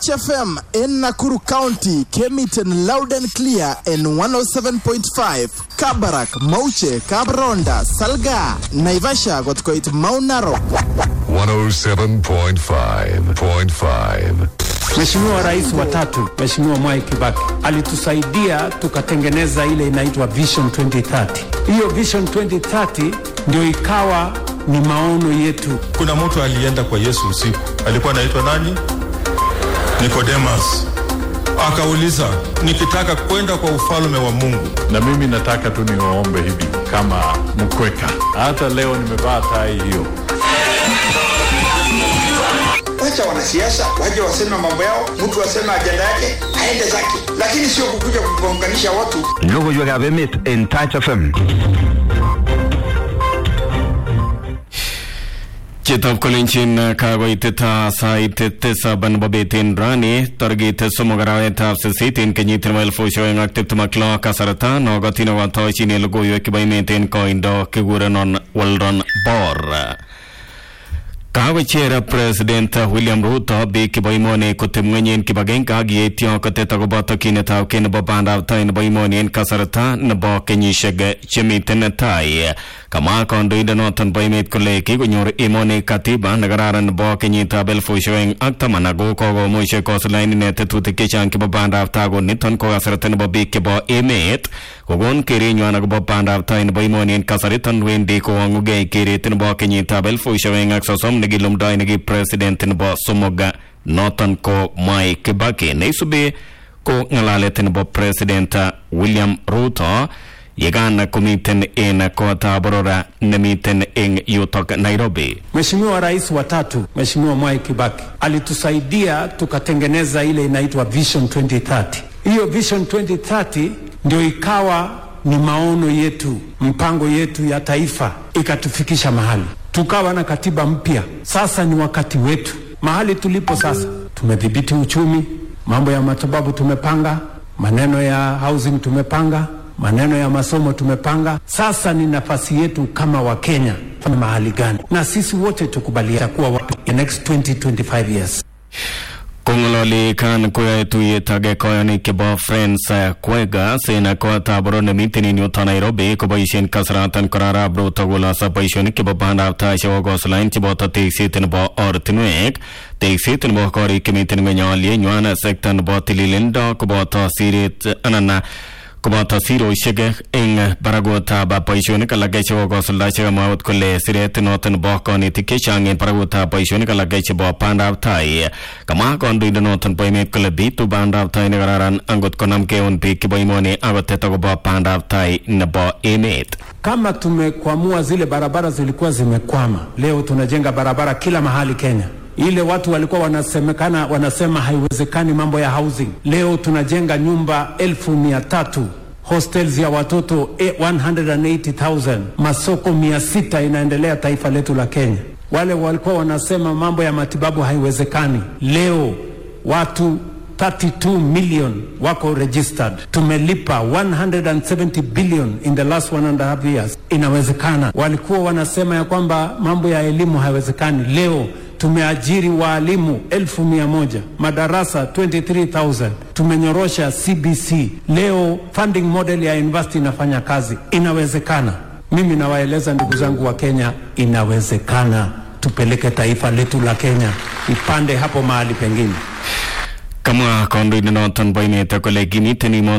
Touch FM in Nakuru County came it in loud and clear in 107.5. Kabarak, Mauche, Kabronda, Salga, Naivasha got quite Mount Narok. 107.5.5. Mheshimiwa Rais wa tatu, Mheshimiwa Mwai Kibaki alitusaidia tukatengeneza ile inaitwa Vision 2030. Hiyo Vision 2030 ndio ikawa ni maono yetu. Kuna mtu alienda kwa Yesu usiku, alikuwa anaitwa nani? Nikodemus. Akauliza, nikitaka kwenda kwa ufalme wa Mungu. Na mimi nataka tu niwaombe hivi kama mkweka, hata leo nimevaa tai hiyo. Wacha wanasiasa waje waseme mambo yao, mtu aseme ajenda yake aende zake, lakini sio kukuja kugonganisha watu. Logoiwekab emet en Touch FM. Chitab kolenjin kakoitet sait tisab nebo betin rani tarikit somok arawetab sisit en kenyit nebo elifusiek oeng ak tiptem ak lo kasarta nokotin akotoshin logoiwek chebo emet en koindo kikurenon Weldon Bor kakocher president William Ruto biik chebo emoni koteb ng'weny en kibagenge ak yeityo kotet akobo tokyinetab kei nebo bandab tai nebo emoni en kasarta nebo kenyisiek chemiten tai kamwa kandoindonoton bo emet kole kikonyor emoni katiba nekararan nebo kenyitab elifusiek oeng ak taman ako kokomuch kosulaen ine tetutik chechang chebo bandab tai ko niton ko kasarta nebo biik chebo emet kokon kerenywan akobo bandab tai nebo emoni en kasariton wendi kowong'ugei keret nebo kenyitab elifusiek oeng ak sosom nekilumdoi neki president nebo somok noton ko Mwai Kibaki neisubi ko ng'alalet nebo president William Ruto yekan komiten en kotab borora nemiten en yutok Nairobi. Mheshimiwa Rais wa tatu, Mheshimiwa Mwai Kibaki alitusaidia tukatengeneza ile inaitwa Vision 2030. Hiyo Vision 2030 ndio ikawa ni maono yetu, mpango yetu ya taifa, ikatufikisha mahali tukawa na katiba mpya. Sasa ni wakati wetu. Mahali tulipo sasa, tumedhibiti uchumi, mambo ya matibabu tumepanga, maneno ya housing tumepanga, maneno ya masomo tumepanga. Sasa ni nafasi yetu kama Wakenya fanya mahali gani, na sisi wote tukubaliana kuwa wapi in next 20 25 years. kong'ololi kan koyoe tuyet age koyonik chebo Friends Kwega en kotab boror nemiten en yuton Nairobi koboisien kasaratan kora arap Ruto koloso boisionik chebo bandab tai chebo kosulaen cheboto tekset nebo ortinwek tekset nebo korik chemiten ng'weny alyenywan sekta nebo tililindo koboto siret anan koboto sirosiek eng barakutab boisionik alak chebo kosulda chekamwa akot kole siret noton nebo konetik chechang en barakutab boisionik alak chebo bandab tai kamwa kandoindonoton bo emet kole bitu bandab tai nekararan angot konamgei eun biik chebo emoni akotet akobo bandab tai nebo emet Kama tumekwamua zile barabara zilikuwa zimekwama, leo tunajenga barabara kila mahali Kenya. Ile watu walikuwa wanasemekana wanasema haiwezekani mambo ya housing, leo tunajenga nyumba elfu mia tatu hostels ya watoto eh, 180,000 masoko mia sita inaendelea taifa letu la Kenya. Wale walikuwa wanasema mambo ya matibabu haiwezekani, leo watu 32 million wako registered. Tumelipa 170 billion in the last one and a half years. Inawezekana. Walikuwa wanasema ya kwamba mambo ya elimu haiwezekani, leo tumeajiri waalimu elfu mia moja madarasa 23000 tumenyorosha CBC. Leo funding model ya university inafanya kazi, inawezekana. Mimi nawaeleza ndugu zangu wa Kenya, inawezekana. Tupeleke taifa letu la Kenya ipande hapo mahali pengine. kamwa kandoindonoton bo emet kole kimiten imo